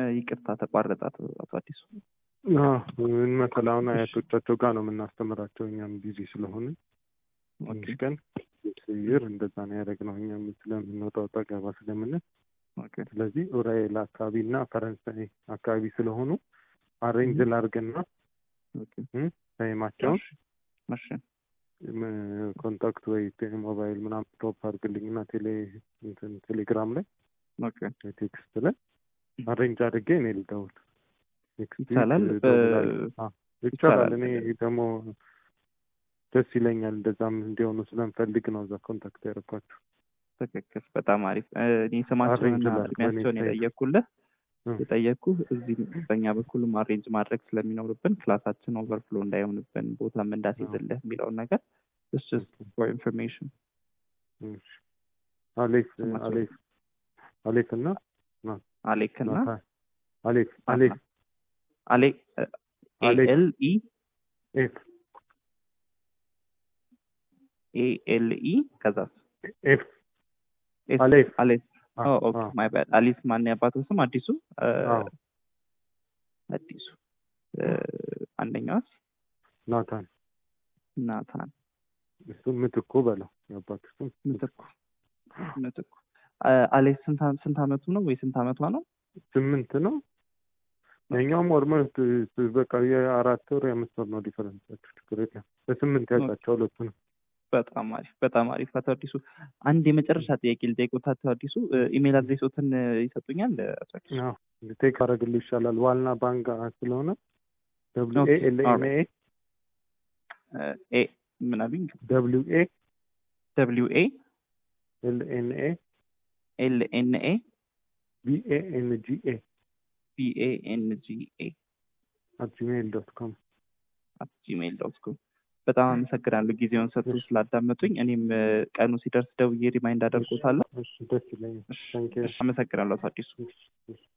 ይቅርታ ተቋረጠ አቶ አቶ አዲሱ። ምን መሰለህ አሁን አያቶቻቸው ጋር ነው የምናስተምራቸው እኛም ቢዚ ስለሆነ ትንሽ ቀን ስይር እንደዛ ነው ያደረግነው እኛም ስለምንወጣ ወጣ ገባ ስለምንል ኦኬ ስለዚህ ኡራኤል አካባቢ እና ፈረንሳይ አካባቢ ስለሆኑ አሬንጅ ላርግና ኦኬ ታይማቸውን እሺ ኮንታክት ወይ ሞባይል ምናምን ድሮፕ አድርግልኝና ቴሌ እንትን ቴሌግራም ላይ ኦኬ ቴክስት ላይ አሬንጅ አድርጌ እኔ ልደውል ኔክስት ዊክ ይቻላል። እደውላለሁ። በ- አዎ፣ ይቻላል። ይቻላል። እኔ ደግሞ ደስ ይለኛል እንደዛም እንዲሆኑ ስለምፈልግ ነው እዛ ኮንታክት ያደረኳቸው። ትክክል። በጣም አሪፍ። እ፣ እኔ ስማቸውንና አሬንጅ ላድርግ እድሜያቸውን በኔ የጠየቅኩልህ እ። የጠየቅኩህ እዚህ በእኛ በኩልም አሬንጅ ማድረግ ስለሚኖርብን ክላሳችን ኦቨርፍሎ እንዳይሆንብን ቦታም እንዳስይዝልህ የሚለውን ነገር እስ ፎር ኢንፎርሜሽን እሺ። አሌፍ ስማቸው? አሌፍ አሌፍ እና አሌክ እና ናታ- አሌፍ አሌፍ አሌ አሌክ። ኤል ኢ ኤፍ ኤ ኤል ኢ ከዛ ኤፍ አሌፍ። አሌፍ አዎ፣ ኦኬ አዎ። ማይ ባድ አሊፍ ማን ያባቱ ስም አዲሱ እ፣ አዎ። አዲሱ እ፣ አንደኛዋስ ናታን ናታን እሱም ምትኩ በለው የአባቱ ስም ምትኩ ምትኩ እ፣ አሌፍ ስንት አ- ስንት አመቱ ነው ወይ ስንት አመቷ ነው? ስምንት ነው። የኛውም ኦልሞስት በቃ የአራት ወር የአምስት ወር ነው ዲፈረንሳቸው። ችግር የለም። በስምንት ያውቃቸው ሁለቱ ነው። በጣም አሪፍ በጣም አሪፍ። አቶ አዲሱ አንድ የመጨረሻ ጥያቄ ልጠይቅዎት። አቶ አዲሱ እ፣ ኢሜል አድሬሶትን እ፣ ይሰጡኛል? አቶ አዲሱ አዎ ቴክ አደረግልህ ይሻላል። ዋልና ባንጋ ስለሆነ ደብሊው ኤ ኦኬ፣ ኤል ኤን ኤ እ፣ ኤ ምን አሉኝ? ደብሊው ኤ ደብሊው ኤ ኤል ኤን ኤ ኤል ኤን ኤ ቢ ኤ ኤን ጂ ኤ ቢ ኤ ኤን ጂ ኤ አት ጂሜይል ዶት ኮም አት ጂሜይል ዶት ኮም። በጣም አመሰግናለሁ ጊዜውን ሰጥቶ እሺ። ስላዳመጡኝ። እኔም እ፣ ቀኑ ሲደርስ ደውዬ ሪማይንድ አደርጎታለሁ። እሺ፣ ደስ ይለኛል። እሺ፣ ታንኪዩ። እሺ፣ አመሰግናለሁ አቶ አዲሱ። እሺ፣ እሺ።